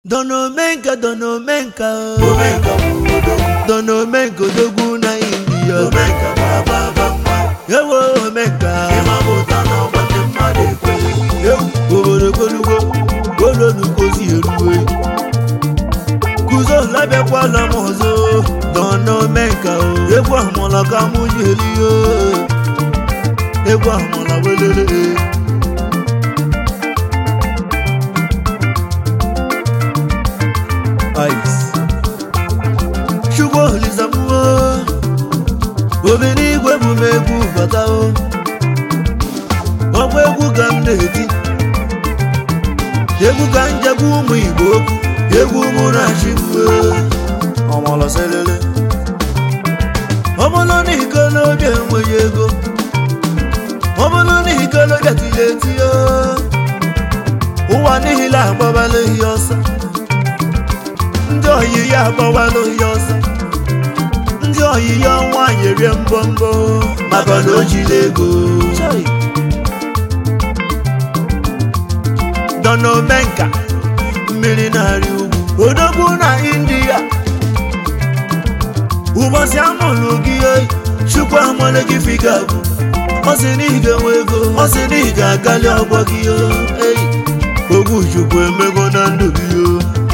donomenka donomenka Omenka bụ odogwu donomenka odogwu na india Omenka bụ ababa nwa ewo omenka ịma bụ ụta na ọgba ndị mmadụ ekweghị ewu obodo golugbo olonukozi eruwe kuzo labịakwala m ọzọ donomenka o egwu ahụmọla ka mụ ji eri o egwu ahụmọla welele ice chukwu olisamuo obi n'igwe bụ m egwu bata o ọgba egwu ka m na-eti egwu ka m jegwu ụmụ igbo okwu egwu mụ na-achị mgbe ọmọlọselele ọ bụrụ na ikolobi enweghị ego ọ bụrụ na ikolobi tiri eti o ụwa niile agbawala ihe ọsọ ndị oyi ya agbawala ihe ọsọ ndị oyi ya ọnwa nyere mbọmbọ maka na o jiri ego donomenka mmiri na-arị ugwu odogwu na india ụbọchị amụrụ gị oyi chukwu amale gị figa bụ ọ sị na ị ga-enwe ego ọ sị na ị ga-agali ọgbọ gị o eyi ogwu chukwu emego na ndụ gị o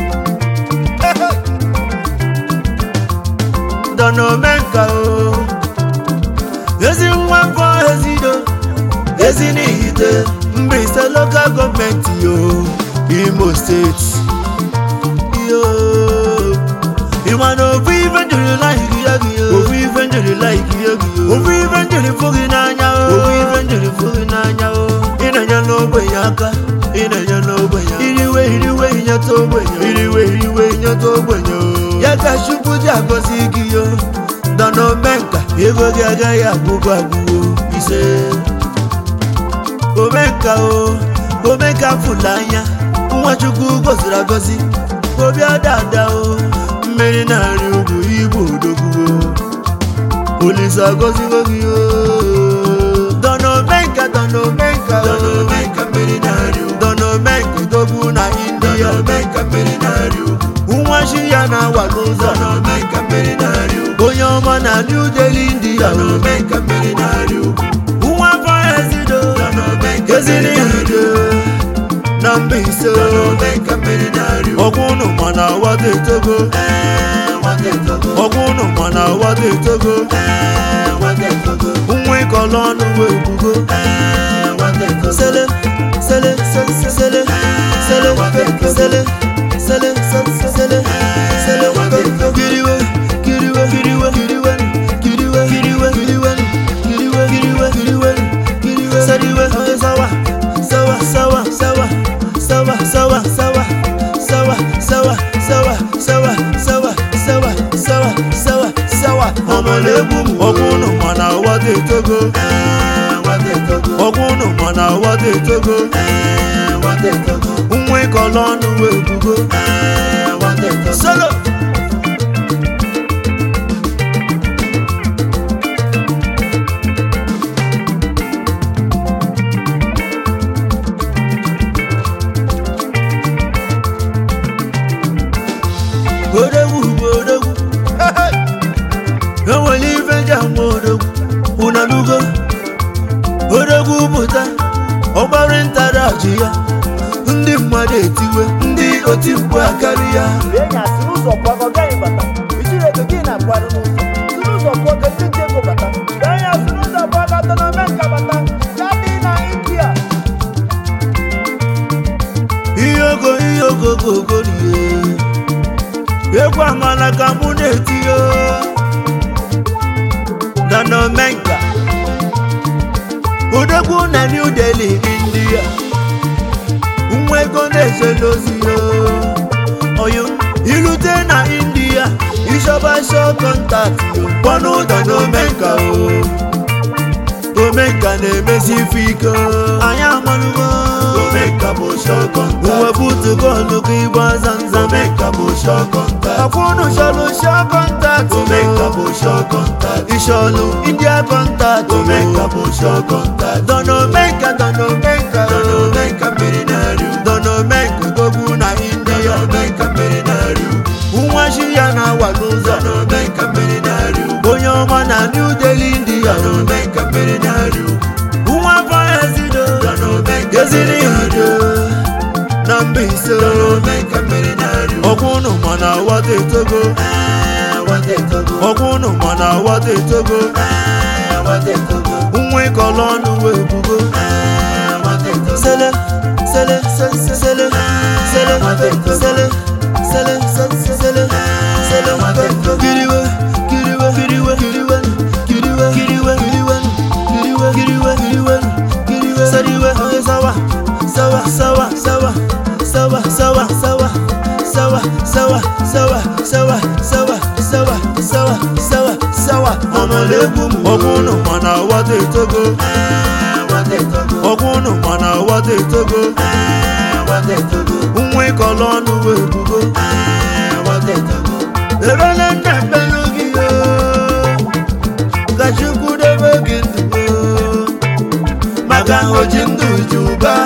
donomenka o ezi nwa mbọ ezido ezi n'ihite Mbaise lokal gọọmenti yo Imo steeti yo ịma na ofu ife njiri laiki ya gị yo ofu ife njiri laiki ya gị yo ofu ife njiri fụ gị n'anya o ofu ife njiri fụ gị n'anya o ị na-enye n'ogbenye aka ị na-enye n'ogbenye iriwe iriwe inyeta ogbenye iriwe iriwe inyeta ogbenye o ya ka chukwu ji agọzi gị yo donomenka ego gị agaghị agwụgwụ agwụwo ise omenka o omenka fụla anya nwachukwu goziri agozi obi adada o mmiri na-arị ugwu igbo odogwu o olise agozigo gị o donomenka donomenka o Omenka mmiri na-arị ugwu donomenka odogwu na india Omenka mmiri na-arị ugwu nwachi ya na-awa n'ụzọ Omenka mmiri na-arị ugwu onye ọma na new delhi india Omenka mmiri na-arị ugwu nwa afọ ezido Omenka eziri mmiri na-arị ide ugwu na Mbaise Omenka mmiri na-arị ugwu ọgwụ ụnụ mana wata etogo Ee, nwata etogo ọgwụ ụnụ mana wata etogo Ee, nwata etogo nwa ịkọlọ ọnụ wee bugo Ee, nwata etogo sele sele se- se- sele sele sele sele se- sele sele kiriwe kiriwe kiriwe kiriwe kiriwe kiriwe kiriwe kiriwe kiriwe kiriwe kiriwe sariwe sawa sawa sawa sawa sawa sawa sawa sawa sawa sawa sawa sawa sawa sawa sawa sawa ọmọlẹ́gbù ọgbọ́n nù mọ̀nà wọ́dé tógó Ee, nwata etogo ọgbọ́n nù mọ̀nà wọ́dé tógó Ee, nwata etogo nwa ịkọlọ ọnụ wee bugo Ee, nwata etogo solo odogwu bụ odogwu enwere ife ji ama odogwu unanugo odogwu pụta ọgbara ntara ji ya ndị mmadụ etiwe ndị oti mkpu akarị ya Enya si n'ụzọ pụọ ka ọ gaghị bata. Ichiri ego gị na-akwarụ n'ụzọ. Si n'ụzọ pụọ ka ndị nche ego bata. Enya si n'ụzọ pụọ ka Donomenka bata. Ya dị na India. ihe ogo ihe ogogogo rie egwu amala ka mụ na-etinye donomenka odogwu na new delhi india nwa ego na-eje n'ozi ya oyo irute na india ịchọba shọ kọntaktị kpọnụ donomenka o omenka na-emesi ife ike anyị amalụgo Omenka bụ shọkọnta uwebutu bọọlụ gị gba zanzam Omenka bụ shọkọnta akwụnụ chọlụ shọ kọntaktị Omenka bụ shọkọnta ịchọlụ india kọntaktị Omenka bụ shọkọnta donomenka donomenka Omenka mmiri na-arị ugwu donomenka dogbu na india Omenka Mbaise Omenka mmiri na-arị ọkwa ụnụ mana wata etogo Wata etogo ọkwa ụnụ mana wata etogo Wata etogo nwa ịkọlọ ọnụ wee bugo Wata etogo sele sele se- se- sele sele sele sele se- sele sele kiriwe kiriwe kiriwe kiriwe kiriwe kiriwe kiriwe kiriwe kiriwe kiriwe kiriwe sariwe oye sawa sawa sawa sawa sawa sawa sawa sawa sawa sawa sawa sawa sawa sawa sawa sawa ọmọlẹ́gùn ọkùnrin mana wata etogo Wata etogo ọkùnrin mana wata etogo Wata etogo nwa ịkọlọ ọnụ wee bugo Wata etogo ebele nna ekpelu gị o ka chukwu debe gị ndụ o maka oji ndụ ji ụba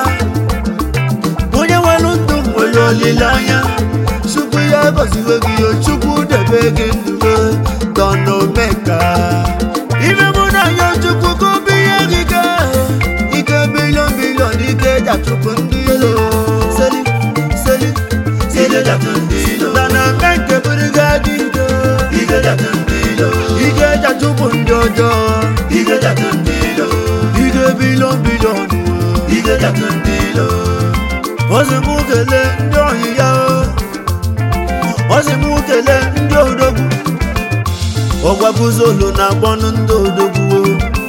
onye nwere ndụ nwere olileanya chukwu ya gọziwe gị o chukwu debe gị ndụ o dọna omeka ime mụ na ya chukwu ka obi ihe gị ga ike bilion bilion ike ja chukwu ndị ilo seli seli Ije jatụ ndị ilo dọna omeka bụrụ gị adị ike Ije jatụ ndị ilo ike ja chukwu ndị ọjọọ Ije jatụ ndị ilo ike bilion bilion o Ije jatụ ndị ilo ọ sị mụ kelee ndị ohi ya o ọ sị mụ kelee ndị odogwu ọgwaguzolu na agbọnụ ndị odogwu o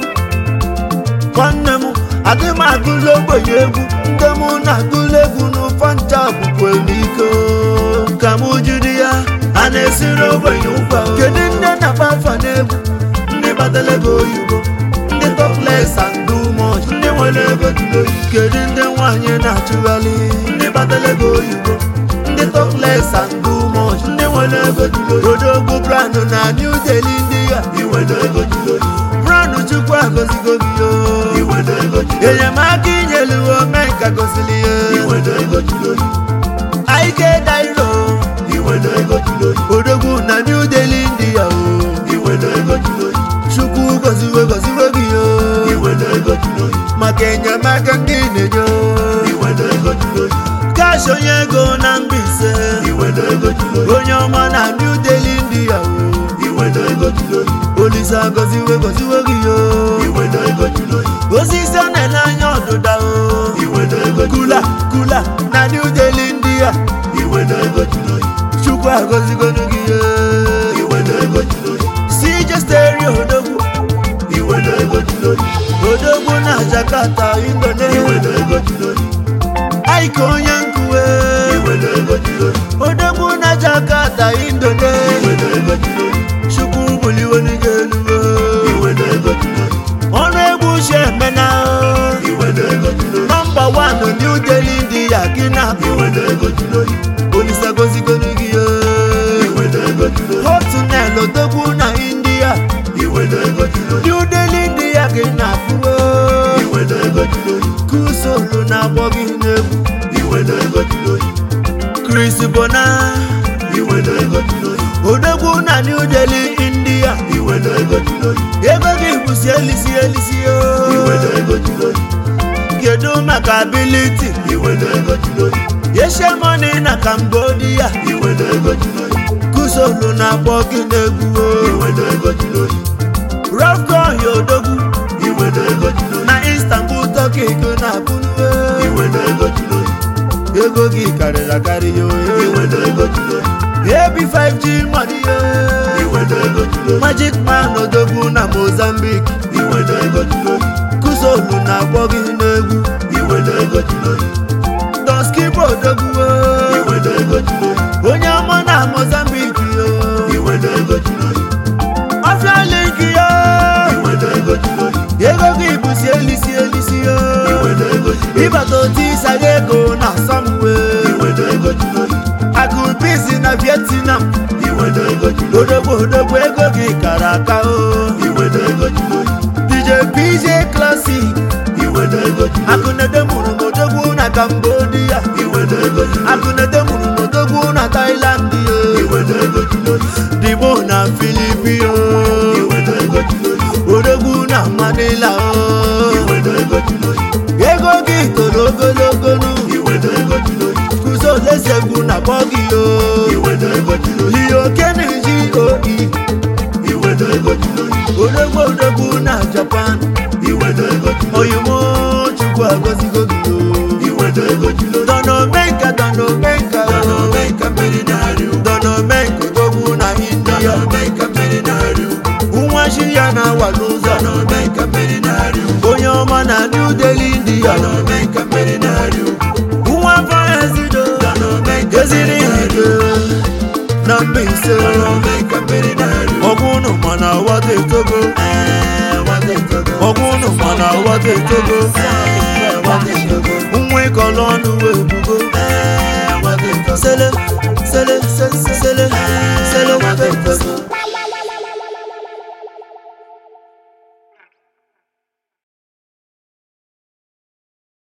nwanne m adị m agụla ogbenye egwu ndị mụ na-agụla egwu n'ụfọ ncha bụkwa n'ike o. ka mụ jiri ya a na-esiri ogbenye ụkwa o. kedu ndị na-agba afa n'egwu ndị batara ego oyibo ndị toples and do much ndị nwere ego jụrụ oyi kedu ndị nwaanyị na-achụgharị ndị batara ego oyibo ndị toples and do much ndị nwere ego jụrụ oyi odogwu brand na new delhi ndị ya Iwere ego jụrụ oyi brand chukwu agọzigo gị o Iwere ego jụrụ oyi enyemaka inyelu omenka gosili ya Iwere ego jụrụ oyi aike dairo Iwere ego jụrụ oyi odogwu na new delhi ndị ya o Iwere ego jụrụ oyi chukwu gọziwe gọziwe gị o Iwere ego jụrụ oyi maka enyemaka ndị na-enye o Iwere ego jụrụ oyi kash onye ego na Mbaise Iwere ego jụrụ oyi onye ọma na new delhi ndị ya o Iwere ego jụrụ oyi olise agọziwe gọziwe gị o Iwere ego jụrụ oyi osisi a na-ele anya ọdụda o Iwere ego jụrụ kula kula na new delhi ndị ya Iwere ego jụrụ oyi chukwu agọzigonu gị o Iwere ego jụrụ oyi CJ stereo odogwu Iwere ego jụrụ oyi odogwu na Jakarta Indonesia Iwere ego jụrụ oyi aike onye nkuwe Iwere ego jụrụ oyi odogwu na Jakarta Indonesia Iwere ego jụrụ oyi chukwu buliwonu gị elu o. Iwere ego jụrụ oyi ọnụ egwu uche emena Iwere ego jụrụ oyi nọmba wanụ new delhi ndị ya gị na Iwere ego jụrụ oyi olise gozigonu gị o. Iwere ego jụrụ oyi hotunel odogwu na india Iwere ego jụrụ oyi new delhi ndị ya gị na akpụo Iwere ego jụrụ oyi kusolu na-agbọ gị n'egwu Iwere ego jụrụ oyi chris bona Iwere ego jụrụ oyi odogwu na new delhi india Iwere ego jụrụ oyi ego gị bụsi elisi elisi o. Iwere ego jụrụ oyi kedu maka ability Iwere ego jụrụ oyi yeshemoni na cambodia Iwere ego jụrụ oyi kusolu na-akpọ gị n'egwu o. Iwere ego jụrụ oyi rafcohi odogwu Iwere ego jụrụ oyi na istanbul turkey go na abụnuwe Iwere ego jụrụ oyi ego gị karịrị akarị ya oye Iwere ego jụrụ oyi ebi 5g money ye Iwere ego jụrụ oyi magic man odogwu na mozambique Iwere ego jụrụ oyi kusolu na-akpọ gị n'egwu Iwere ego jụrụ oyi donskipo odogwu o. Iwere ego jụrụ oyi onye ọma na mozambique yo Iwere ego jụrụ oyi ọfịa link yo Iwere ego jụrụ oyi ego gị bụsi elisi elisi yo Iwere ego jụrụ oyi ịbata otu ịsaga ego na samwe Iwere ego jụrụ oyi akụbisi na vietnam Iwere ego jụrụ oyi odogwu odogwu ego gị kara aka o Iwere ego jụrụ oyi dj pj classic Iwere ego jụrụ oyi akụnede mụrụ n'odogwu na cambodia Iwere ego jụrụ oyi akụnede mụrụ n'odogwu na thailand yo Iwere ego jụrụ oyi dịbo na filipino Iwere ego jụrụ oyi odogwu na manila o Iwere ego jụrụ oyi ego gị toro ogologo nu Iwere ego jụrụ oyi kuzole na-akpọ gị o iweta ego jiri oyi ihe oke na-eji oyi iweta ego jiri oyi odogwu odogwu na japan iweta ego jiri oyi oyimo chukwu agọzigo gị o iweta ego jiri oyi dọnọmenka dọnọmenka dana omenka mmeri na-arị ugwu dọnọmenka odogwu na india dana omenka mmeri na-arị ugwu nwa chi ya na-awa n'ụzọ dana omenka mmeri na-arị ugwu onye ọma na new delhi india dana omenka mmeri na-arị ugwu nwa faezido dana omenka eziri ihe na mbaise dana omenka mmeri na-arị ugwu ọgwụnụ mana wata etogo ee nwata etogo ọgwụnụ mana wata etogo ee nwata etogo nwa ịkọlọ ọnụ wee bugo ee nwata etogo sele sele se- se- se-